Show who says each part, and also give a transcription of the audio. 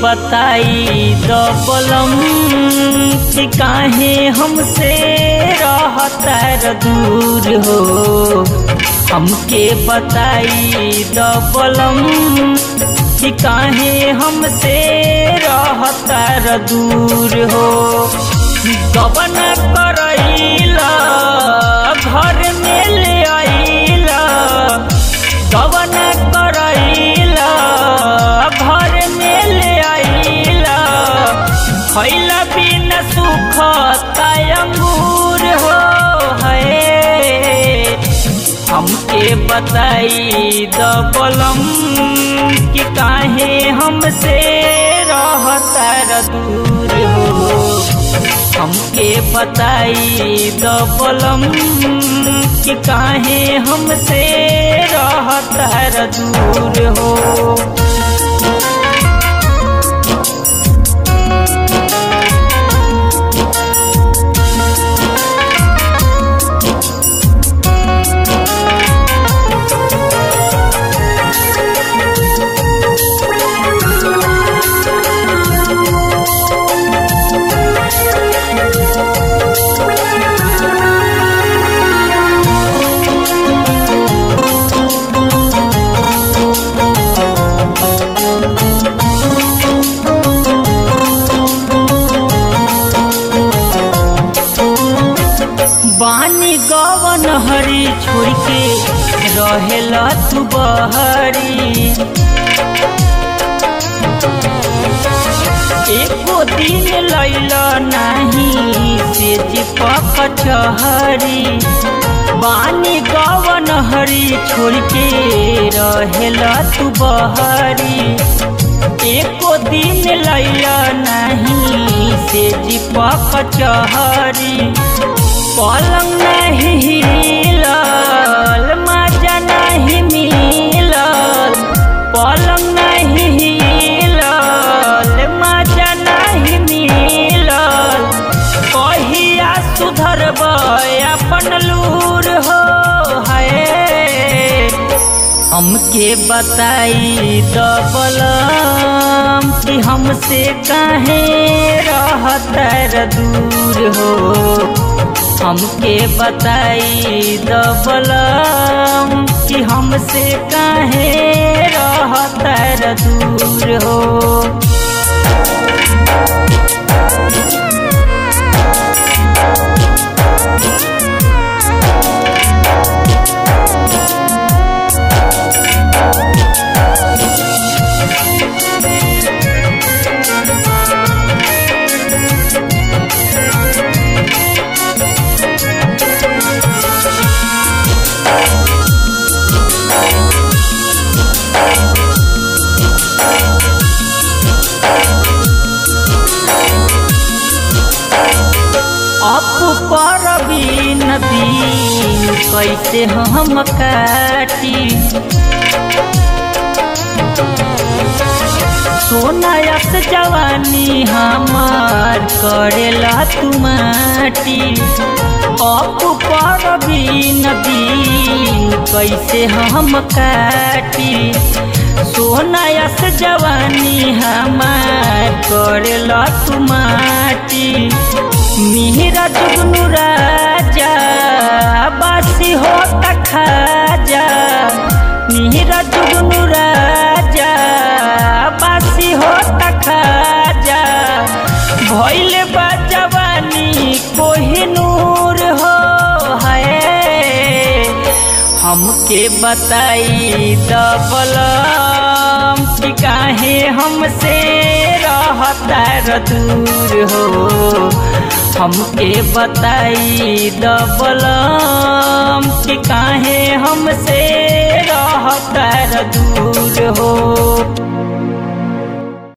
Speaker 1: बताई दबलम कि काहे हमसे रहता दूर हो हमके बताई दबलम कि काहे हमसे रहता दूर हो गबन करैला घर में ले आइला गबन करैला घर में ले आइला खैला बिन सुख अंगूर हो है हमके बताई दबलम कि काहे हमसे रहता दूर हो हमके बताई दबलम कि काहे हमसे रहता दूर हो बानी गवन हरी छोड़ के रहेला तू बहरी एको दिन लैला नहीं से चिपक छहरी बानी गवन हरी छोड़ के रहेला तू बहरी एको दिन लैला नहीं से चिपक चहरी पलंग नहीं हिलल मजा नहीं मिलल पलंग नहीं हिलल मजा नहीं मिलल कहिया सुधरब अपन लूर हो है हमके बताई दबलम कि हमसे काहे रहता दूर हो हमके बताई दबलम कि हमसे काहे रहता दूर हो अप पर भी नदी कैसे हम काटी सोनायस जवानी हमार करेला तू माटी अप पर भी नदी कैसे हम काटी सोनायस जवानी हमार करेला तू माटी मिहिरा जुगनू राजा बासी हो खाजा मिहिरा जुगनू राजा बासी हो खाजा भैले बा जवानी कोहिनूर हो है हमके बताई दबलम कि काहे हमसे रहता दूर हो हमके बताई दबलम कि काहे हमसे रहता दूर हो